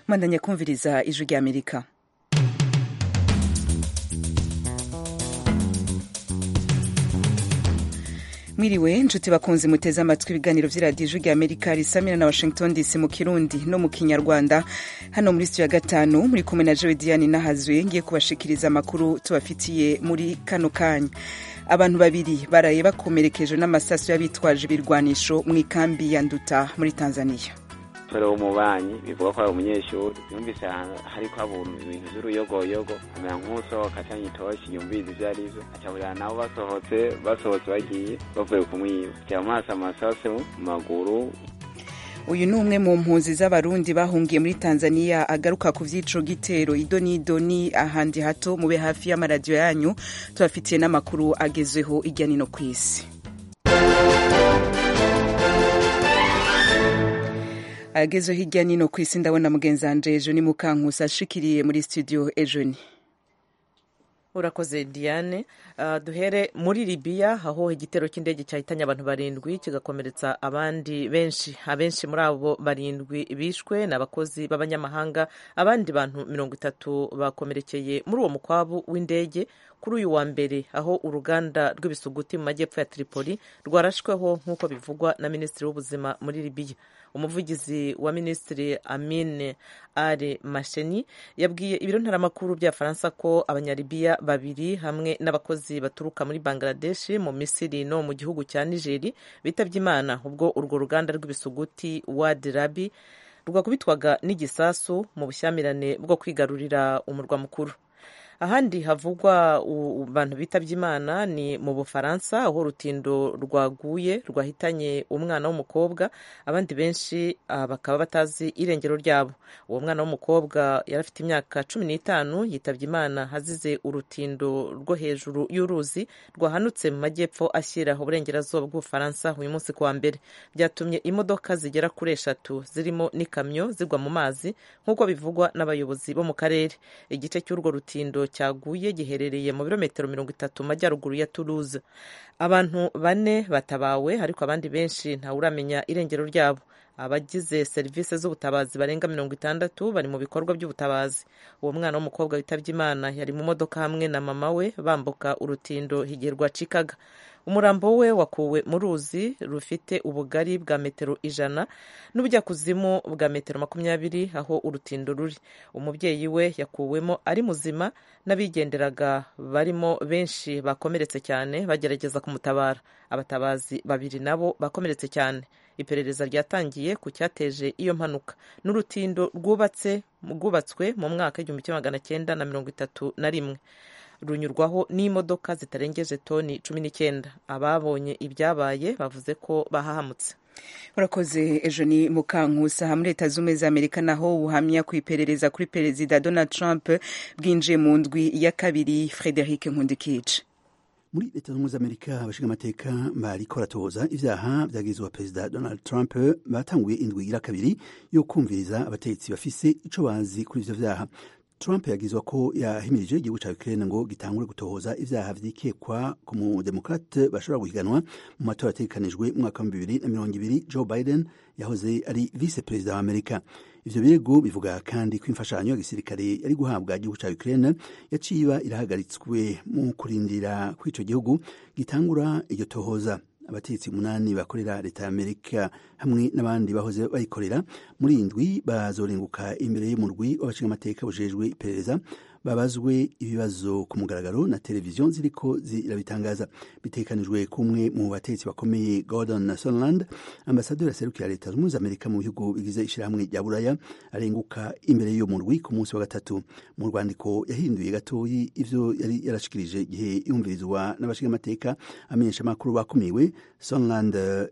mwandanya kumviriza ijwi rya amerika mwiriwe nshuti bakunzi muteze amatwi ibiganiro vy'iradiyo ijwi rya amerika risamira na washington dc mu kirundi no mu kinyarwanda hano muri studio ya gatanu muri kumwe na jewe diane nahazwe ngiye kubashikiriza amakuru tubafitiye muri kano kanya abantu babiri baraye bakomerekeje n'amasaso y'abitwaje ibirwanisho mu ikambi ya nduta muri tanzania tore w'umubanyi bivuga ko ari umunyeshuri yumvise hariko habura ibintu vy'uruyogoyogo amera nk'usohoka acanye itoshi yumvise ivyo ari vyo acaburira nabo basohotse basohotse bagiye bavuye kumwiba aca amaso amasase mu maguru uyu ni umwe mu mpunzi z'abarundi bahungiye muri tanzania agaruka ku vy'ico gitero idonidoni ahandi hato mube hafi y'amaradiyo yanyu tubafitiye n'amakuru agezweho irya nino kw'isi ageze hirya nino ku isi ndabona mugenzi wanje ejo ni mukankusi ashikiriye muri studio ejo ni urakoze diane uh, duhere muri libiya aho igitero cy'indege cyahitanye abantu barindwi kigakomeretsa abandi benshi abenshi muri abo barindwi bishwe ni abakozi b'abanyamahanga abandi bantu mirongo itatu bakomerekeye muri uwo mukwabu w'indege kuri uyu wa mbere aho uruganda rw'ibisuguti mu majyepfo ya tripoli rwarashweho nk'uko bivugwa na minisitiri w'ubuzima muri libiya umuvugizi wa minisitiri amine ari masheni yabwiye ibiro ntaramakuru bya faransa ko abanyalibiya babiri hamwe n'abakozi baturuka muri bangladeshi mu misiri no mu gihugu cya nigeri bitabye imana ubwo urwo ruganda rw'ibisuguti wadi rabi rwakubitwaga n'igisasu mu bushyamirane bwo kwigarurira umurwa mukuru ahandi havugwa abantu bitabye imana ni mu bufaransa aho urutindo rwaguye rwahitanye umwana w'umukobwa abandi benshi bakaba batazi irengero ryabo uwo mwana w'umukobwa yari afite imyaka cumi n'itanu yitabye imana hazize urutindo rwo hejuru y'uruzi rwahanutse mu majyepfo ashyira uburengerazuba bw'ubufaransa uyu munsi kuwa mbere byatumye imodoka zigera kuri eshatu zirimo n'ikamyo zigwa mu mazi nk'uko bivugwa n'abayobozi bo mu karere igice cy'urwo rutindo cyaguye giherereye mu birometero mirongo itatu mu majyaruguru ya Toulouse abantu bane batabawe ariko abandi benshi ntawuramenya irengero ryabo abagize serivisi z'ubutabazi barenga mirongo itandatu bari mu bikorwa by'ubutabazi uwo mwana w'umukobwa witabye imana yari mu modoka hamwe na mama we bambuka urutindo higirwa cikaga umurambo we wakuwe mu ruzi rufite ubugari bwa metero ijana n'ubujyakuzimu bwa metero makumyabiri aho urutindo ruri umubyeyi we yakuwemo ari muzima n'abigenderaga barimo benshi bakomeretse cyane bagerageza kumutabara abatabazi babiri nabo bakomeretse cyane iperereza ryatangiye ku cyateje iyo mpanuka n'urutindo rwubatse rwubatswe mu mwaka w'igihumbi kimwe magana cyenda na mirongo itatu na rimwe runyurwaho n'imodoka zitarengeje toni cumi n'icyenda ababonye ibyabaye bavuze ko bahahamutse urakoze ejo ni mukankusa muri leta z'ubumwe za amerika naho ubuhamya ku iperereza kuri perezida donald trump bwinjiye mu ndwi ya kabiri frederic nkundikice muri leta z'ubumwe za amerika abashinga amateka bariko baratohoza ivyaha vyagizwe perezida donald trump batanguye indwi igira kabiri yo kumviriza abategetsi bafise ico bazi kuri ivyo vyaha Trump yagizwa ko yahimirije igihugu ca Ukraine ngo gitangure gutohoza ivyaha vyikekwa ku mudemokrate bashobora guhiganwa mu matora ategekanijwe mu mwaka wa bibiri na mirongo ibiri Joe Biden yahoze ari vice perezida wa Amerika ivyo birego bivuga kandi ko imfashanyo ya gisirikare yari guhabwa igihugu ca Ukraine yaciye iba irahagaritswe mu kurindira ko ico gihugu gitangura iryo tohoza abategetsi umunani bakorera leta ya amerika hamwe n'abandi bahoze bayikorera muri iyi ndwi bazorenguka imbere y'umurwi w'abashingamateka bujejwe iperereza babazwe ibibazo ku mugaragaro na televiziyo ziriko zirabitangaza bitekanijwe kumwe mu bategetsi bakomeye gordon sonland ambasaderi aserukira leta zunze amerika mu bihugu bigize ishirahamwe rya buraya arenguka imbere y'uwo murwi ku munsi wa gatatu mu rwandiko yahinduye gatoyi ivyo yari yarashikirije igihe yumvirizwa n'abashingamateka amenyesha amakuru bakumiwe sonland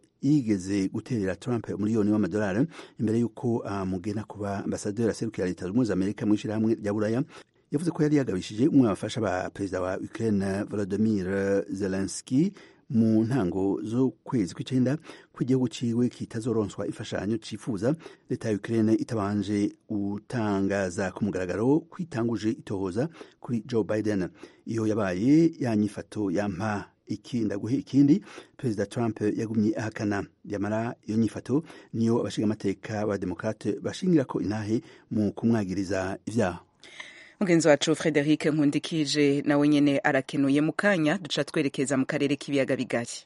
yigeze guterera Trump miliyoni w'amadolari imbere y'uko amugena uh, kuba ambasaderi aserukira leta zunze amerika mu ishirahamwe rya buraya yavuze ko yari yagabishije umwe abafasha ba perezida wa Ukraine Volodymyr Zelensky mu ntango z'ukwezi kw'icenda ko igihugu ciwe kitazoronswa imfashanyo cifuza leta ya Ukraine itabanje gutangaza ku mugaragaro kwitanguje itohoza kuri Joe Biden iyo yabaye ya nyifato yampa iki ndaguhe ikindi perezida trump yagumye ahakana yamara iyo nyifato niyo abashingamateka ba demokrate bashingira ko intahe mu kumwagiriza ivyaha mugenzi wacu frederic nkundikije nawe nyene arakenuye mu kanya duca twerekeza mu karere k'ibiyaga bigari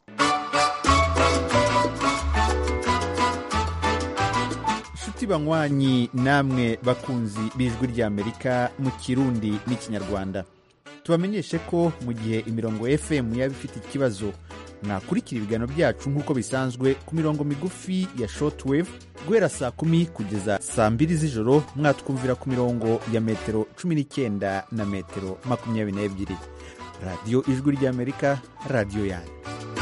nshuti banywanyi namwe bakunzi b'ijwi ry'amerika mu kirundi n'ikinyarwanda tubamenyeshe ko mu gihe imirongo fm yaba ifite ikibazo mwakurikira ibiganiro byacu nk'uko bisanzwe ku mirongo migufi ya shortwave guhera saa kumi kugeza saa mbiri z'ijoro mwatwumvira ku mirongo ya metero cumi n'icyenda na metero makumyabiri n'ebyiri radiyo ijwi ry'amerika radiyo yanyu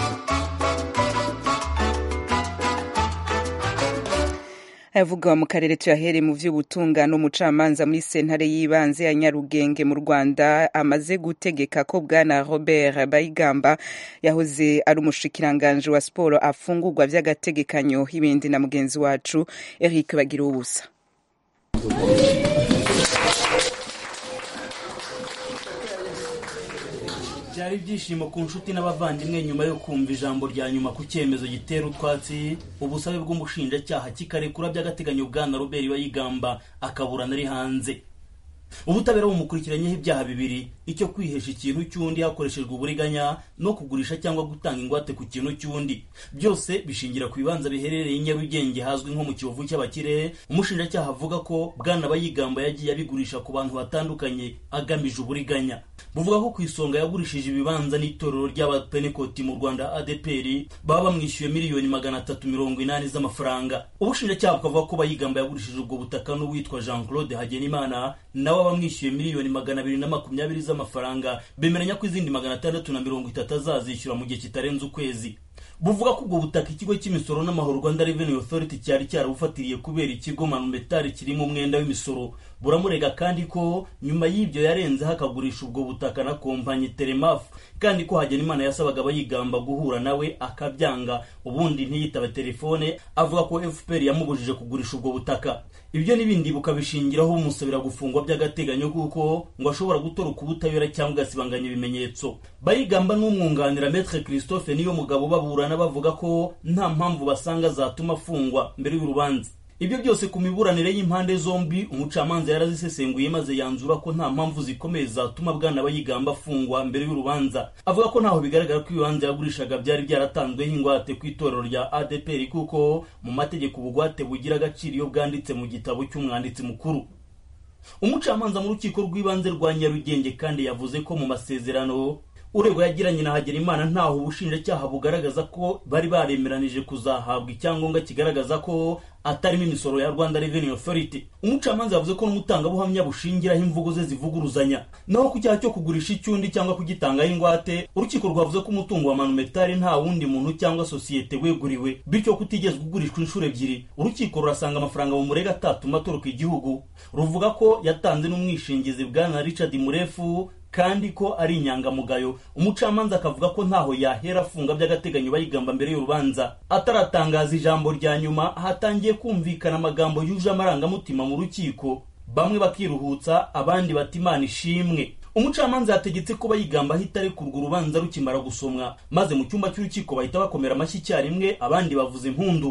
ayavuga mu karere tuyahere mu vy'ubutungane umucamanza muri sentare y'ibanze ya nyarugenge mu rwanda amaze gutegeka ko bwana robert bayigamba yahoze ari umushikiranganje wa siporo afungurwa vy'agategekanyo ibindi na mugenzi wacu eric bagira ubusa byari ibyishimo ku nshuti n'abavandimwe nyuma yo kumva ijambo rya nyuma ku cyemezo gitera utwatsi ubusabe bw'umushinjacyaha kikarekura by'agateganyo bwana robert bayigamba akaburana ari hanze ubutabera bumukurikiranyeho ibyaha bibiri icyo kwihesha ikintu cy'undi hakoreshejwe uburiganya no kugurisha cyangwa gutanga ingwate ku kintu cy'undi byose bishingira ku bibanza biherereye i nyarugenge hazwi nko mu kiyovu cy'abakire umushinjacyaha avuga ko bwana bayigamba yagiye abigurisha ku bantu batandukanye agamije uburiganya buvuga ko ku isonga yagurishije ibibanza n'itorero ry'abapenekoti mu rwanda adeperi baba bamwishyuye miliyoni magana atatu mirongo inani z'amafaranga ubushinjacyaha bukavuga ko bayigamba yagurishije ubwo butaka n'uwitwa jean claude hagenimana nawe abamwishyuye miliyoni magana abiri na makumyabiri z'amafaranga bemeranya ko izindi magana atandatu na mirongo itatu azazishyura mu gihe kitarenze ukwezi buvuga ko ubwo butaka ikigo cy'imisoro n'amahoro rwanda revenue authority cyari cyarabufatiriye kubera ikigo manumetari kirimo umwenda w'imisoro buramurega kandi ko nyuma y'ibyo yarenzeho akagurisha ubwo butaka na kompanyi telemafu kandi ko hagenimana yasabaga abayigamba guhura nawe akabyanga ubundi ntiyitabe telefone avuga ko fpr yamubujije kugurisha ubwo butaka ibyo n'ibindi bukabishingiraho bumusabira gufungwa by'agateganyo kuko ngo ashobora gutoroka ubutabera cyangwa agasibanganya ibimenyetso bayigamba n'umwunganira metre christophe niyo mugabo baburana bavuga ko nta mpamvu basanga zatuma afungwa mbere y'urubanza ibyo byose ku miburanire y'impande zombi umucamanza yarazisesenguye maze yanzura ko nta mpamvu zikomeye zatuma bwana bayigamba afungwa mbere y'urubanza avuga ko ntaho bigaragara ko ibibanza yagurishaga byari byaratanzweho ingwate ku itorero rya adepr kuko mu mategeko ubugwate bugira agaciro iyo bwanditse mu gitabo cy'umwanditsi mukuru umucamanza mu rukiko rw'ibanze rwa nyarugenge kandi yavuze ko mu masezerano uregwa yagiranye na hagenimana ntaho ubushinjacyaha bugaragaza ko bari baremeranije kuzahabwa icyangombwa kigaragaza ko atarimo imisoro ya rwanda revenue authority umucamanza yavuze ko n'umutangabuhamya bushingiraho imvugo ze zivuguruzanya naho ku cyaha cyo kugurisha icyundi cyangwa kugitangaho ingwate urukiko rwavuze ko umutungo wa manumetari nta wundi muntu cyangwa sosiyete weguriwe bityo kutigezwe ugurishwa inshuro ebyiri urukiko rurasanga amafaranga mu murega atatuma atoroka igihugu ruvuga ko yatanze n'umwishingizi bwana richard murefu kandi ko ari inyangamugayo umucamanza akavuga ko ntaho yahera afunga by'agateganyo bayigamba mbere y'urubanza ataratangaza ijambo rya nyuma hatangiye kumvikana amagambo yuje amarangamutima mu rukiko bamwe bakiruhutsa abandi bati imana ishimwe umucamanza yategetse ko bayigamba ahita arekurwa urubanza rukimara gusomwa maze mu cyumba cy'urukiko bahita bakomera amashyi icyarimwe abandi bavuza impundu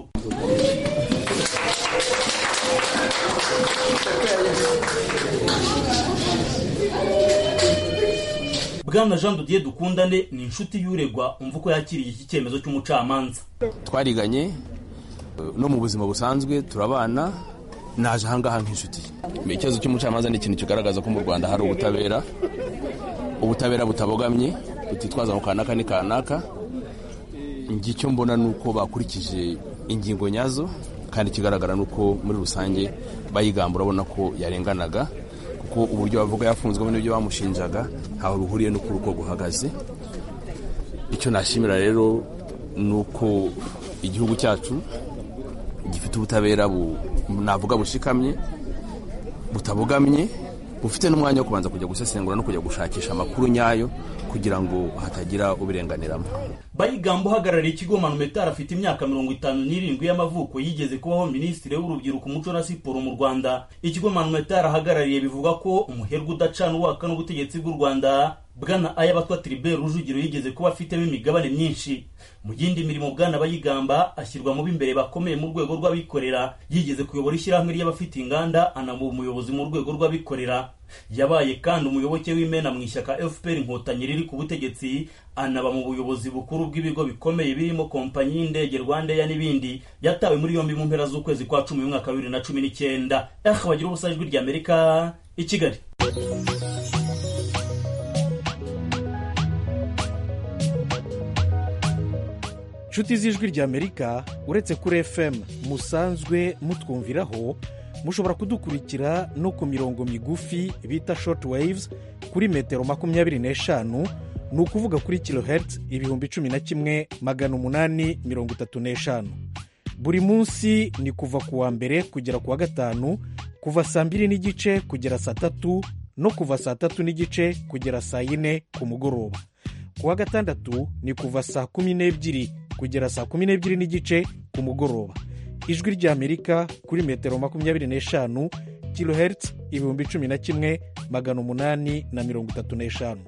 bwana jean dodier dukundane ni inshuti y'uregwa umva uko yakiriye iki cyemezo cy'umucamanza twariganye no mu buzima busanzwe turabana naje ahangaha nk'inshuti ikibazo cy'umucamanza ni ikintu kigaragaza ko mu rwanda hari ubutabera ubutabera butabogamye butitwaza mu kanaka ni kanaka njye icyo mbona ni uko bakurikije ingingo nyazo kandi ikigaragara ni uko muri rusange bayigamba urabona ko yarenganaga kuko uburyo bavuga yafunzwemo n'ibyo bamushinjaga ntaho bihuriye n'uko urugo guhagaze icyo nashimira rero ni uko igihugu cyacu gifite ubutabera navuga bushikamye butabogamye bufite n'umwanya wo kubanza kujya gusesengura no kujya gushakisha amakuru nyayo kugira ngo hatagira ubirenganiramo bayigamba uhagarariye ikigo manumetari afite imyaka mirongo itanu n'irindwi y'amavuko yigeze kubaho minisitiri w'urubyiruko umuco na siporo mu rwanda ikigo manumetari ahagarariye bivuga ko umuherwe udacana uwaka n'ubutegetsi bw'u rwanda bwana ayabatwa tribert rujugiro yigeze kuba afitemo imigabane myinshi mu yindi mirimo bwana bayigamba ashyirwa mu b'imbere bakomeye mu rwego rw'abikorera yigeze kuyobora ishyirahamwe ry'abafite inganda anaba umuyobozi mu rwego rw'abikorera yabaye kandi umuyoboke w'imena mu ishyaka fpr inkotanyi riri ku butegetsi anaba mu buyobozi bukuru bw'ibigo bikomeye birimo kompanyi y'indege rwandeya n'ibindi yatawe muri yombi mu mpera z'ukwezi kwa cumi mu mwaka wa bibiri na cumi n'icyenda eh bagira ubusa ijwi ry'amerika i kigali inshuti z'ijwi ry'amerika uretse kuri fm musanzwe mutwumviraho mushobora kudukurikira no ku mirongo migufi bita short waves kuri metero makumyabiri n'eshanu ni ukuvuga kuri kilohertz ibihumbi cumi na kimwe magana umunani mirongo itatu n'eshanu buri munsi ni kuva ku wa mbere kugera ku wa gatanu kuva saa mbiri n'igice kugera saa tatu no kuva saa tatu n'igice kugera saa yine ku mugoroba ku wa gatandatu ni kuva saa kumi n'ebyiri kugera saa kumi n'ebyiri n'igice ku mugoroba ijwi ry'amerika kuri metero makumyabiri n'eshanu kilohertz ibihumbi cumi na kimwe magana umunani na mirongo itatu n'eshanu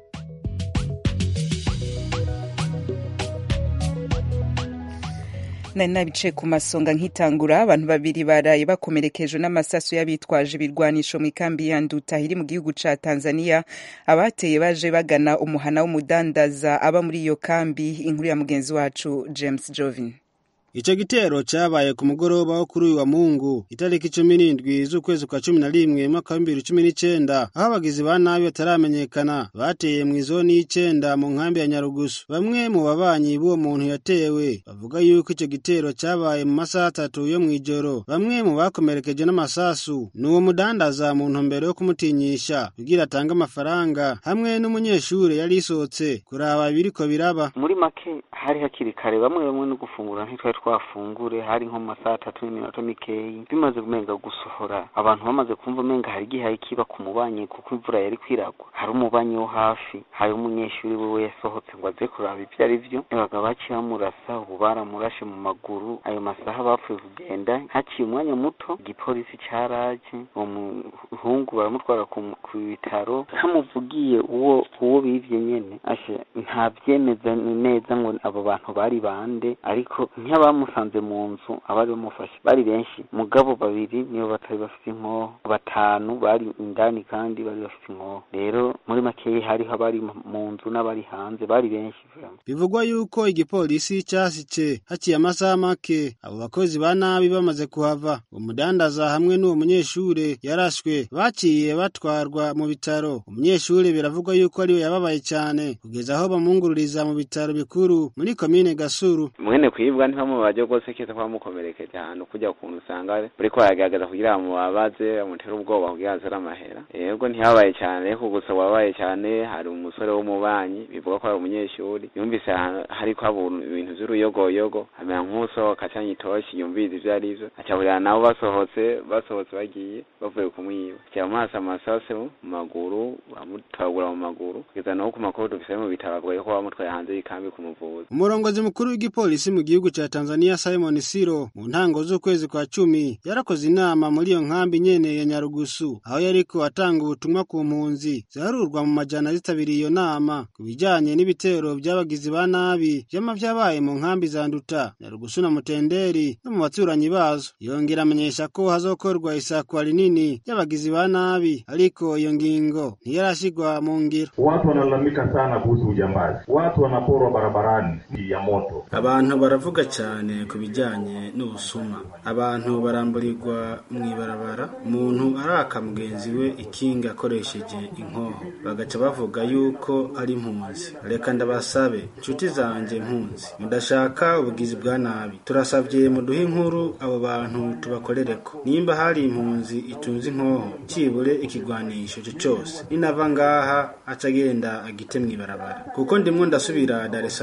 nari nabicaye ku masonga nkitangura abantu babiri baraye bakomerekejwe n'amasaso y'abitwaje ibirwanisho mu ikambi ya nduta iri mu gihugu ca tanzania abateye baje bagana umuhana w'umudandaza aba muri iyo kambi inkuru ya mugenzi wacu james jovin Ico gitero cabaye ku mugoroba wo kuri uyu wa Mungu itariki cumi n'indwi z'ukwezi kwa cumi na rimwe mwaka wa bibiri cumi n'icenda aho abagizi ba nabi bataramenyekana bateye mw'izoni y'icenda mu nkambi ya Nyarugusu bamwe mu babanyi b'uwo muntu yatewe bavuga yuko ico gitero cabaye mu masaha atatu yo mw'ijoro bamwe mu bakomerekeje n'amasasu ni uwo mudandaza mu ntumbero yo kumutinyisha kugira atange amafaranga hamwe n'umunyeshure yari isohotse kuraba ibiriko biraba muri make hari hakiri kare bamwe bamwe no gufungura ntitwari twafungure hari nko mu masaha atatu n'iminota mikeyi bimaze kumenga gusohora abantu bamaze kumva umenga hari igihe kiba ku mubanyi kuko imvura yari kwiragwa hari umubanyi wo hafi hari umunyeshuri wiwe yasohotse ngo aze kuraba ibyo ari byo babaga baciye bamurasa ubu baramurashe mu maguru ayo masaha bapfuye kugenda haciye umwanya muto igipolisi caraje uwo muhungu baramutwara ku bitaro hamuvugiye uwo uwo bivye nyene ashe ntavyemeza neza ngo abo bantu bari bande ariko ntiyabamusanze mu nzu abari bamufashe bari benshi mugabo babiri nibo batari bafite inkoho batanu bari indani kandi bari bafite inkoho rero muri makeyi hariho abari mu nzu n'abari hanze bari benshi bivugwa yuko igipolisi cyasice haciye amasaha make abo bakozi ba nabi bamaze kuhava umudandaza hamwe n'uwo munyeshure yarashwe baciye batwarwa mu bitaro umunyeshure biravugwa yuko ariwe yababaye cyane kugeza aho bamwungururiza mu bitaro bikuru muri komine gasuru mwene kwibwa ntibamubaje rwose keza ko bamukomerekeje ahantu kujya ukuntu usanga buriko baragerageza kugira ngo mubabaze bamutere ubwoba kugira azere amahera yego ntihabaye cyane ariko gusa wabaye cyane hari umusore w'umubanyi bivuga ko ari umunyeshuri yumvise hariko haba ibintu vy'uruyogoyogo amera nk'usohoka acanye itoshi yumvise ivyo ari vyo acahurira nabo basohotse basohotse bagiye bavuye kumwiba cyamuhasa amasasu mu maguru bamutoragura mu maguru kugeza naho ku makuru dufise mu bitaro bavuga ko bamutwaye hanze y'ikambi kumuvuza umurongozi mukuru w'igipolisi mu gihugu ca Tanzania Simon Siro mu ntango z'ukwezi kwa cumi yarakoze inama muri iyo nkambi nyene ya Nyarugusu aho yariko atanga ubutumwa ku mpunzi ziharurwa mu majana zitabiriye iyo nama ku bijanye n'ibitero by'abagizi ba nabi vyama vyabaye mu nkambi za Nduta Nyarugusu na Mutenderi no mu baturanyi bazo yongera amenyesha ko hazokorwa isakwa rinini ry'abagizi ba nabi ariko iyo ngingo ntiyarashigwa mu ngiro watu wanalalamika sana kuhusu ujambazi watu wanaporwa barabarani ya moto abantu baravuga cyane ku bijyanye n'ubusuma abantu baramburirwa mu ibarabara umuntu araka mugenzi we ikinga akoresheje inkoho bagaca bavuga yuko ari impunzi reka ndabasabe inshuti zanjye impunzi mudashaka ubugizi bwa nabi turasabye muduhe inkuru abo bantu tubakorereko nimba hari impunzi itunze inkoho kibure ikigwanisho cyo cyose ninava ngaha aca agenda agite mu ibarabara kuko ndimwo ndasubira Dar es Salaam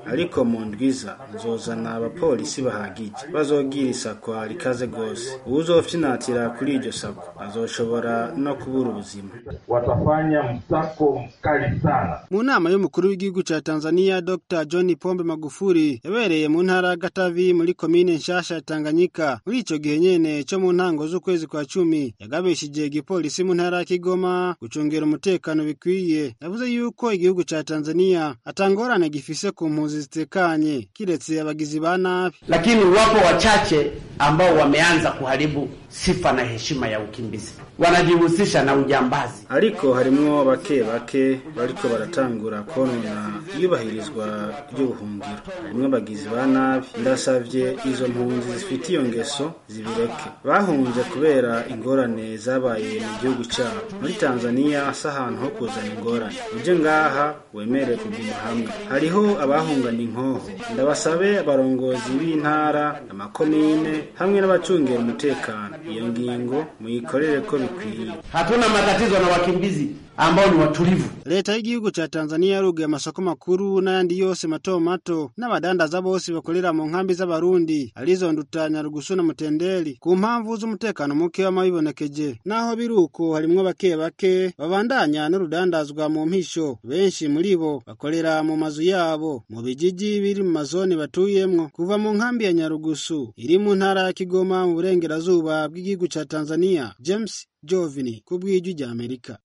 ariko mu ndwiza nzozana abapolisi bahagije bazogira isakwa rikaze rwose uwuzofyinatira kuri iryo sakwa azoshobora no kubura ubuzima watafanya msako mkali sana. mu nama y'umukuru w'igihugu ca tanzania dr john pombe magufuri yabereye mu ntara ya gatavi muri komine nshasha ya tanganyika muri ico gihe nyene co mu ntango z'ukwezi kwa cumi yagabishije igipolisi mu ntara ya kigoma gucungera umutekano bikwiye yavuze yuko igihugu ca tanzania atangorane gifise ku mpunzi zitekanye kiretse abagizi ba nabi lakini wapo wachache ambao wameanza kuharibu sifa na heshima ya ukimbizi, wanajihusisha na ujambazi. ariko harimwo bake bake bariko baratangura konona iyubahirizwa ry'ubuhungiro harimwo abagizi ba nabi ndasavye izo mpunzi zifite iyo ngeso zibireke bahunze kubera ingorane zabaye mu gihugu cabo muri tanzaniya si ahantu ho kuzana ingorane uje ngaha wemere kuguma hamwe hariho abahungana inkoho ndabasabe abarongozi b'intara amakomine hamwe n'abacungera umutekano iyo ngingo muyikorere ko bikwiye Hatuna matatizo na wakimbizi ambao ni watulivu. leta y'igihugu ca tanzaniya yaruguye amasoko makuru n'ayandi yose mato mato n'abadandaza bose bakorera mu nkambi z'abarundi arizo ndutanya rugusu na mutendeli ku mpamvu z'umutekano muke w'amabibonekeje naho biri uko harimwo bake bake babandanya n'urudandazwa mu mpisho benshi muri bo bakorera mu mazu yabo mu bijiji biri mu mazoni batuyemwo kuva mu nkambi ya nyarugusu iri mu ntara ya kigoma mu burengerazuba bw'igihugu ca tanzaniya james jovini ku bw'ijwi rya amerika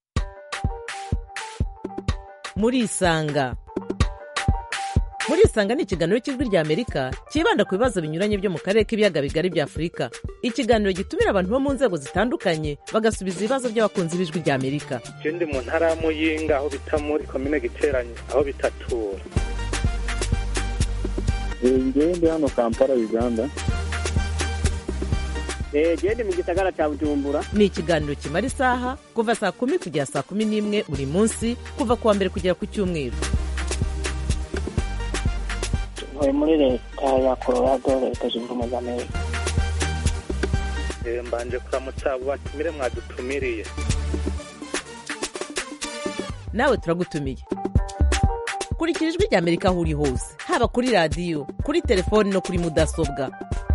murisanga murisanga ni ikiganiro cy'ijwi rya amerika cyibanda ku bibazo binyuranye byo mu karere k'ibiyaga bigari bya afurika ikiganiro gitumira abantu bo mu nzego zitandukanye bagasubiza ibibazo by'abakunzi b'ijwi rya amerika je ndi mu ntara ya muyinga aho bita muri komine giteranye aho bitatura ngewe ndi hano kampala uganda gende mu gisagara cya bujumbura ni ikiganiro kimara isaha kuva saa kumi kugera saa kumi n'imwe buri munsi kuva ku wa mbere kugera ku cyumweru ntuye muri leta ya colorado leta zunze ubumwe za amerika Eh, mbanje kuramutsa abo batumire mwadutumiriye nawe turagutumiye kurikira ijwi rya amerika aho uri hose haba kuri radiyo kuri telefoni no kuri mudasobwa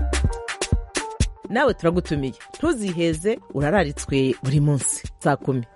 nawe turagutumiye ntuziheze urararitswe buri munsi saa kumi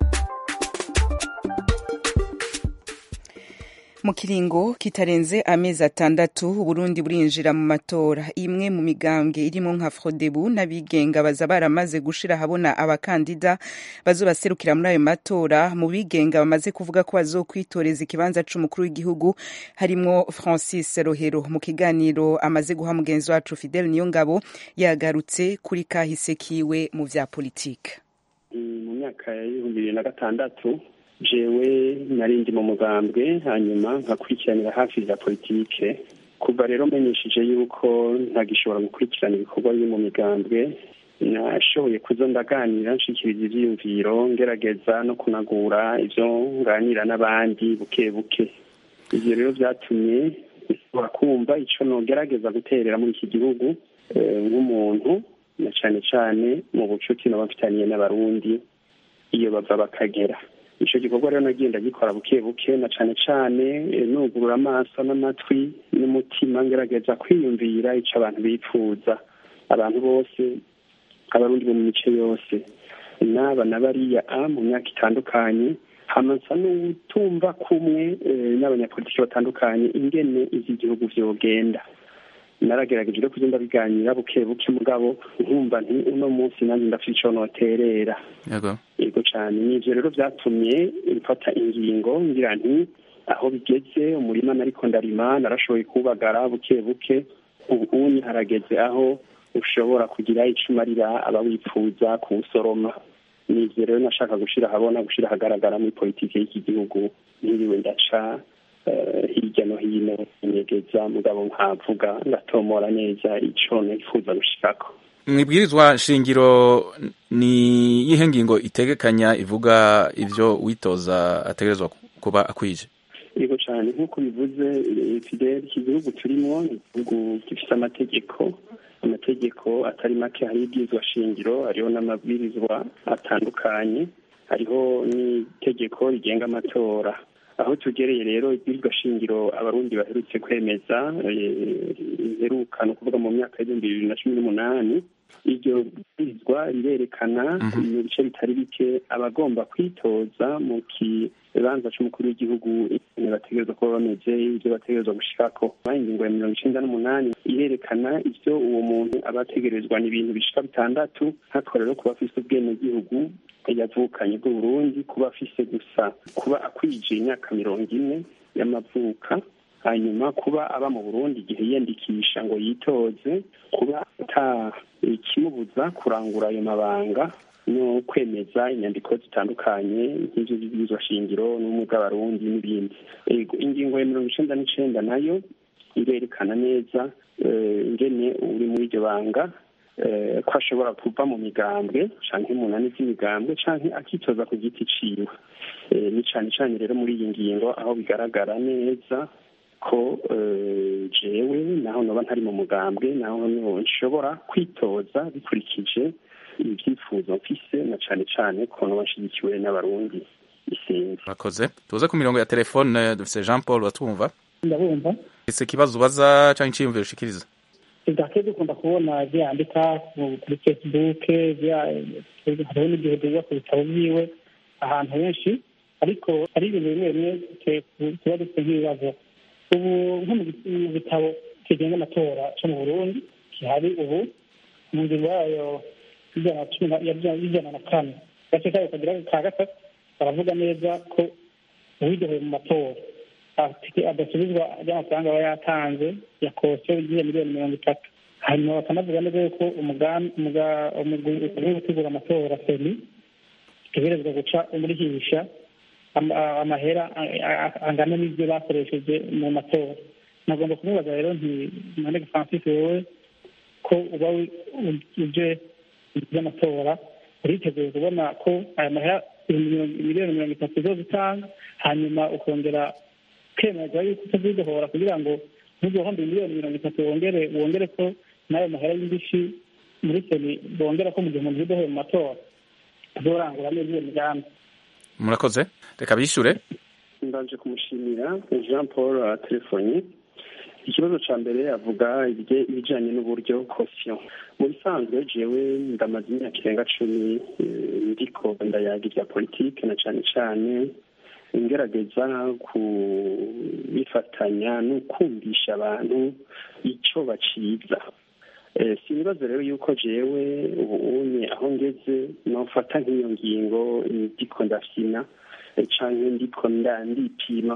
mu kiringo kitarenze amezi atandatu uburundi burinjira mu matora imwe mu migambwe irimo nka frodebu n'abigenga baza baramaze gushira ahabona abakandida bazobaserukira muri ayo matora mu bigenga bamaze kuvuga ko bazokwitoreza ikibanza c'umukuru w'igihugu harimwo francis rohero mu kiganiro amaze guha mugenzi wacu fidel niyongabo yagarutse kuri kahise kiwe mu vya politike mu myaka y'ibihumbi bibiri na gatandatu jewe nari ndi mu mugambwe hanyuma nkakurikiranira hafi za politike kuva rero menyesheje yuko ntagishobora gukurikirana ibikorwa biri mu migambwe nashoboye kuza ndaganira nshikiriza ivyiyumviro ngerageza no kunagura ivyo nganira n'abandi buke buke ivyo rero vyatumye nshobora kumva ico nogerageza guterera muri iki gihugu eh, nk'umuntu na cane cane mu bucuti noba mfitaniye n'abarundi iyo bava bakagera ico gikorwa rero nagenda gikora buke buke na cane cane eh, nugurura amaso n'amatwi n'umutima ngerageza kwiyumvira ico abantu bipfuza abantu bose abarundi bo mu mice yose n'aba na bariya a mu myaka itandukanye hamansa n'utumva kumwe eh, n'abanyapolitiki batandukanye ingene ivy'igihugu vyogenda naragerageje rero kugenda biganira buke buke mugabo nkumva nti uno munsi nanjye ndafite ico noterera yego yego cane nivyo rero vyatumye mfata ingingo ngira nti aho bigeze umurima nariko ndarima narashoboye kuwubagara buke buke ubu unyi harageze aho ushobora kugira ico umarira abawipfuza kuwusoroma nivyo rero nashaka gushira ahabona gushira ahagaragara muri politike y'iki gihugu ntiriwe ndaca eh, hirya no hino inyegeza mugabo nkavuga ngatomora neza ico nifuza gushikako mwibwirizwa shingiro ni yihe ngingo itegekanya ivuga ivyo witoza ategerezwa kuba akwije yego cyane nk'uko bivuze eh, fidel iki gihugu turimo ni igihugu gifite amategeko amategeko atari make hariho ibwirizwa shingiro hariho n'amabwirizwa atandukanye hariho n'itegeko rigenga amatora aho tugereye rero ibyirwa shingiro abarundi baherutse kwemeza iheruka ni ukuvuga mu myaka y'ibihumbi bibiri na cumi n'umunani iryo bwirizwa rirerekana mu bice bitari bike abagomba kwitoza mu kibanza c'umukuru w'igihugu ingene bategerezwa kuba bameze ivyo bategerezwa gushikako ingingo ya mirongo icenda n'umunani irerekana ivyo uwo muntu aba ategerezwa ni ibintu bishika bitandatu hakaba rero kuba afise ubwenegihugu yavukanye bw'uburundi kuba afise gusa kuba akwije imyaka mirongo ine y'amavuka hanyuma kuba aba mu burundi igihe yiyandikisha ngo yitoze kuba ata ikimubuza kurangura ayo mabanga no kwemeza inyandiko zitandukanye nk'ivyo vy'ibwirizwa shingiro n'ubumwe bw'abarundi n'ibindi ingingo ya mirongo icenda n'icenda nayo irerekana neza ingene uri muri iryo banga ko ashobora kuva mu migambwe canke mu nani z'imigambwe canke akitoza ku giti ciwe ni cane cane rero muri iyi ngingo aho bigaragara neza ko jewe naho noba ntari mu mugambwe naho nshobora kwitoza bikurikije ibyifuzo mfise na cane cane ko noba nshigikiwe n'abarundi isinzi murakoze tuze ku mirongo ya telefone dufise jean paul batwumva ndabumva ese ikibazo ubaza canke iciyumviro ushikiriza idake dukunda kubona vyandika kuri facebook hariho n'igihe duza ku bitabo vyiwe ahantu henshi ariko hari ibintu bimwe bimwe tuba dufite nk'ibibazo ubu nko mu gitabo kigenga amatora co mu burundi gihari ubu mu ngingo yayo y'ijana na kane gace kayo kagira ka gatatu baravuga neza ko uwidoheye mu matora adasubizwa ry'amafaranga aba yatanze ya kosiyo igiye miliyoni mirongo itatu hanyuma bakanavuga neza yuko umugwi uri gutegura amatora seni utegerezwa guca umurihisha amahera angana n'ibyo bakoresheje mu matora nagomba kumubaza rero nti manege francis wowe ko uba uje by'amatora uriteguye kubona ko aya mahera miliyoni mirongo itatu zo gutanga hanyuma ukongera kwemerwa yuko utazidohora kugira ngo ntuzohombe miliyoni mirongo itatu wongere wongere ko n'ayo mahera y'indishi muri seni bongera ko mu gihe umuntu yidohoye mu matora azorangura neza iyo migambi murakoze reka bishyure mbanje kumushimira jean paul telefoni ikibazo cya mbere avuga ibijyanye n'uburyo kosiyo mu bisanzwe jewe ndamaze imyaka irenga cumi ndiko ndayaga ibya politike na cyane cyane ngerageza kubifatanya no kumvisha abantu icyo baciza si ibibazo rero yuko jewe ubu unye aho ngeze nofata nk'iyo ngingo ndiko ndafyina canke ndiko ndipima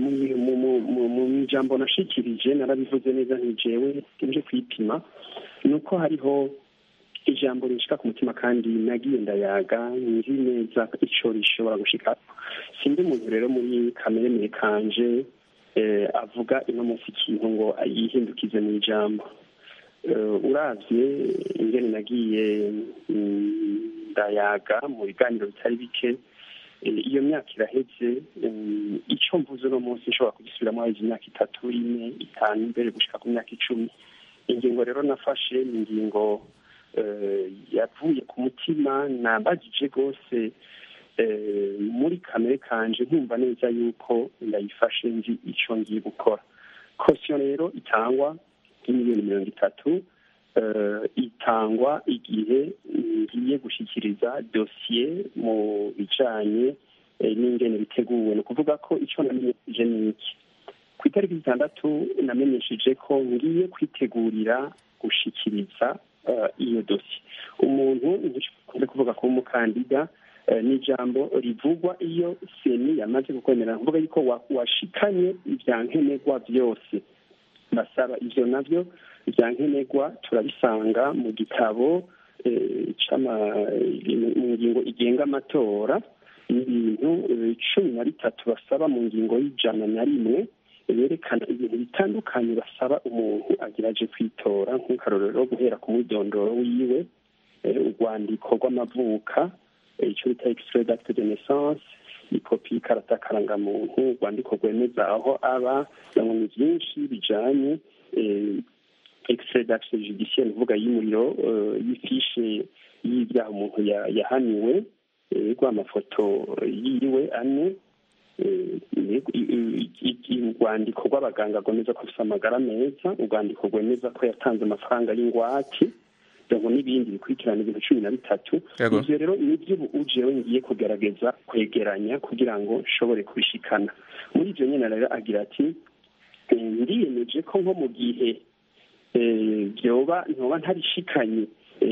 mu ijambo nashikirije narabivuze neza nti jewe nje kwipima ni uko hariho ijambo rinshika ku mutima kandi nagiye ndayaga nzi neza ico rishobora gushika sindi umuntu rero muri kamere kanje avuga ino munsi ikintu ngo yihindukize mu ijambo uravye ingene nagiye ndayaga mu biganiro bitari bike iyo myaka iraheze icyo mvuze uno munsi nshobora kugisubiramo haheze imyaka itatu ine itanu mbere gushika ku myaka icumi ingingo rero nafashe ni ingingo yavuye ku mutima nambagije rwose muri kamere kanje nkumva neza yuko ndayifashe nzi icyo ngiye gukora kosiyo rero itangwa nk'imiliyoni mirongo itatu itangwa igihe ngiye gushyikiriza dosiye mu bijyanye n'ingene biteguwe ni ukuvuga ko icyo namenyesheje ni iki ku itariki zitandatu namenyesheje ko ngiye kwitegurira gushyikiriza iyo dosiye umuntu ntikunze kuvuga ko umukandida ni ijambo rivugwa iyo seni yamaze kukwemera kuvuga yuko washikanye ibya nkenerwa byose basaba ibyo nabyo bya nkenerwa turabisanga mu gitabo mu ngingo igenga amatora n'ibintu cumi na bitatu basaba mu ngingo y'ijana na rimwe berekana ibintu bitandukanye basaba umuntu agerageje kwitora nk'akarorero guhera ku mwidondoro wiwe urwandiko rw'amavuka icyo bita extrait d'acte de naissance ikopi y'ikarata karangamuntu urwandiko rwemeza aho aba ni byinshi bijanye extrait d'acte judiciaire uvuga y'umuriro y'ifishe y'ibyaha umuntu yahaniwe rw'amafoto yiwe ane urwandiko rw'abaganga rwemeza ko afite amagara meza urwandiko rwemeza ko yatanze amafaranga y'ingwate ngo n'ibindi bikurikirana ibintu cumi na bitatu ibyo rero nibyo ubu ujewe ngiye kugerageza kwegeranya kugira ngo nshobore kubishikana muri ibyo nyine rero agira ati ndiyemeje ko nko mu gihe byoba ntoba ntarishikanye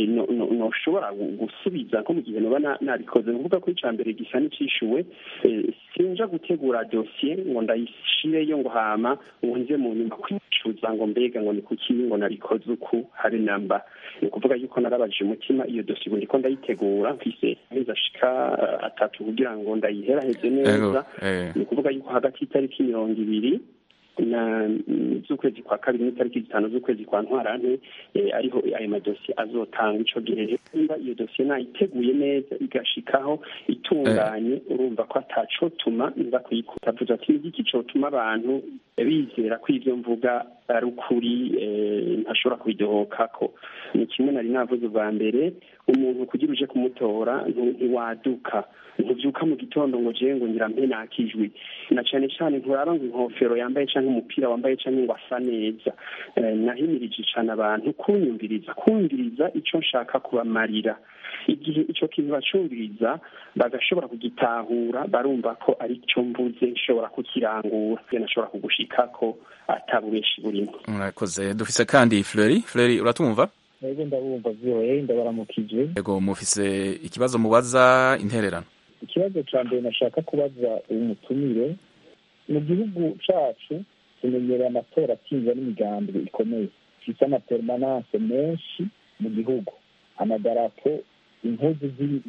noshobora gusubiza nko mu gihe noba nabikoze ni ukuvuga ko icya mbere gisa n'icyishuwe sinja gutegura dosiye ngo ndayishireyo ngo hama ngo nze mu nyuma kwicuza ngo mbega ngo ni kuki ngo nabikoze uku habe namba ni ukuvuga yuko narabajije umutima iyo dosiye ubu ndiko ndayitegura mfise amezi ashika atatu kugira ngo ndayiheraheze neza ni ukuvuga yuko hagati y'itariki mirongo ibiri na z'ukwezi kwa kabiri n'itariki zitanu z'ukwezi kwa ntwarante ariho ayo madosiye azotanga ico gihe niba iyo dosiye nayiteguye neza igashikaho itunganye urumva ko atacotuma nza kuyikuta avuze ati n'igiki cotuma abantu bizera ko ivyo mvuga ari ukuri ntashobora kubidohokako ni kimwe nari navuze ubwa mbere umuntu kugira uje kumutora ntiwaduka ntubyuka mu gitondo ngo jewe ngo ngira mpe nakijwi na cane cane nturaba ngo inkofero yambaye canke umupira wambaye canke ngo asa neza nahimirije cane abantu kunyumviriza kumviriza ico nshaka kubamarira igihe ico kintu bacumviriza bagashobora kugitahura barumva ko ari cyo mvuze nshobora kukirangura nashobora kugushikako atabubeshi burimo mwakoze dufise kandi Fleury Fleury uratumva yego ndabumva vyoye ndabaramukije yego mufise ikibazo mubaza intererano ikibazo ca mbere nashaka kubaza uyu mutumire mu gihugu cacu tumenyereye amatora atsinzwa n'imigambi ikomeye ifise amapermanance menshi mu gihugu amadarapo impuzu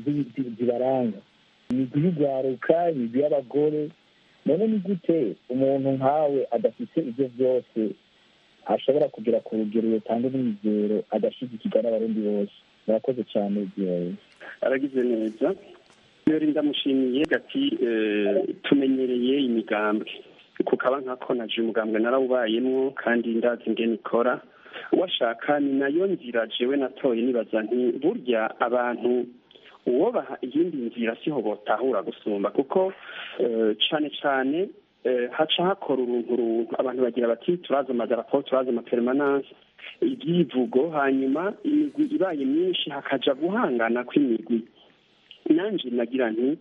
zibaranga imigwi y'ugwaruka imigwi y'abagore none ni gute umuntu nkawe adafite ivyo vyose ashobora kugera ku rugero rutanga n'imizero agashigikirwa n'abarundi bose murakoze cyane igihe aragize neza yori ndamushimiye gati tumenyereye imigambwe kukaba nkako naje umugambwe narawubayemwo kandi ndazi ingene ikora washaka ni nayo nzira jewe natoye nibaza nti burya abantu uwo baha iyindi nzira siho botahura gusumba kuko cane cane haca hakora uruntu runtu abantu bagira bati turazi amadarapo turazi amapermanance ibyivugo hanyuma imigwi ibaye myinshi hakaja guhangana kw'imigwi nanje nagira nti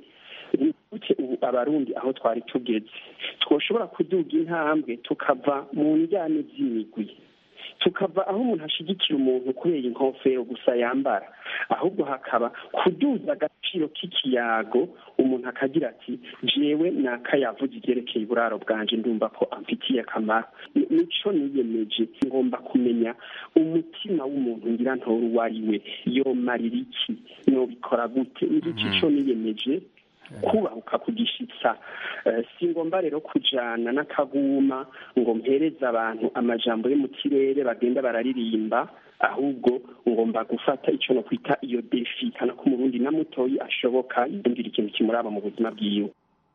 gute ubu abarundi aho twari tugeze twoshobora kuduga intambwe tukava mu njyane z'imigwi tukava aho umuntu ashigikira umuntu kubera inkofero gusa yambara ahubwo hakaba kuduza agaciro k'ikiyago umuntu akagira ati jewe nakayavuze ibyerekeye uburaro bwanje ndumva ko amfitiye akamaro nico niyemeje ngomba kumenya umutima w'umuntu ngira ntora uwo ari we yomarira iki nobikora gute ngiki ico niyemeje kubahuka kugishitsa si ngomba rero kujana n'akaguma ngo mpereze abantu amajambo yo mu kirere bagenda bararirimba ahubwo ngomba gufata icyo no kwita iyo defi kana ko umurundi na mutoyi ashoboka yumvira ikintu kimuraba mu buzima bwiwe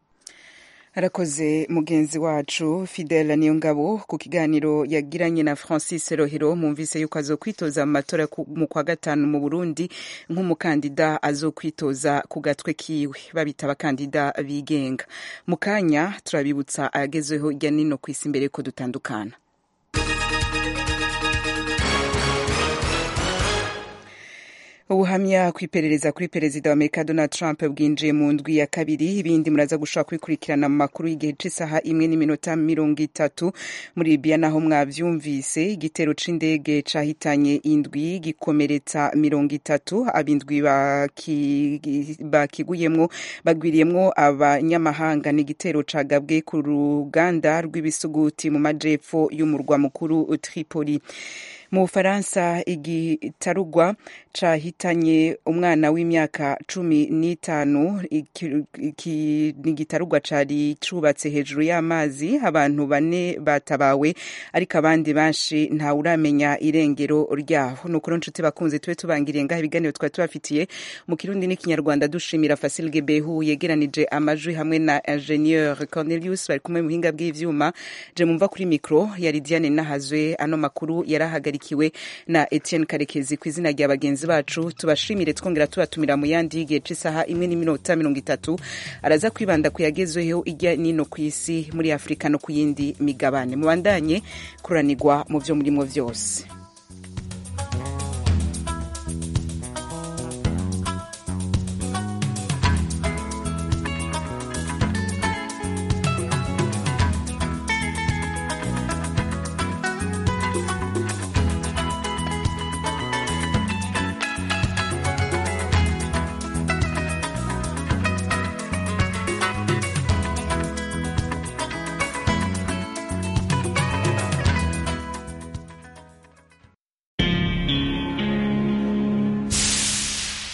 arakoze mugenzi wacu fidela niyo ngabo ku kiganiro yagiranye na francis rohero mumvise yuko azokwitoza mu matora mu kwa gatanu mu burundi nk'umukandida azokwitoza ku gatwe kiwe babita abakandida bigenga mu kanya turabibutsa ayagezweho hirya nino ku isi mbere ko dutandukana ubuhamya ku iperereza kuri perezida wa amerika donald trump bwinjiye mu ndwi ya kabiri ibindi muraza gushobora kubikurikirana mu makuru y'igihe cy'isaha imwe n'iminota mirongo itatu muri libiya naho mwavyumvise igitero c'indege cahitanye indwi gikomeretsa mirongo itatu abindwi bakiguyemwo bagwiriyemwo abanyamahanga n'igitero cagabwe ku ruganda rw'ibisuguti mu majepfo y'umurwa mukuru tripoli mu bufaransa igitarugwa cahitanye umwana w'imyaka cumi n'itanu ni igitarugwa cari cubatse hejuru y'amazi abantu bane batabawe ariko abandi benshi ntawuramenya irengero ryabo ni ukuri nshuti bakunze tube tubangiriye ngaho ibiganiro twari tubafitiye mu kirundi n'ikinyarwanda dushimira fasil gebehu yegeranije amajwi hamwe na ingenieur cornelius bari kumwe mu buhinga bw'ivyuma je mumva kuri mikro yari diane nahazwe ano makuru yarahagarikiwe ahagarikiwe na etienne karekezi ku izina rya bagenzi bacu tubashimire twongera tubatumira mu yandi y'igihe c'isaha imwe n'iminota mirongo itatu araza kwibanda ku yagezweho ijya nino ku isi muri afurika no ku yindi migabane mubandanye kuranirwa mu vyo murimo vyose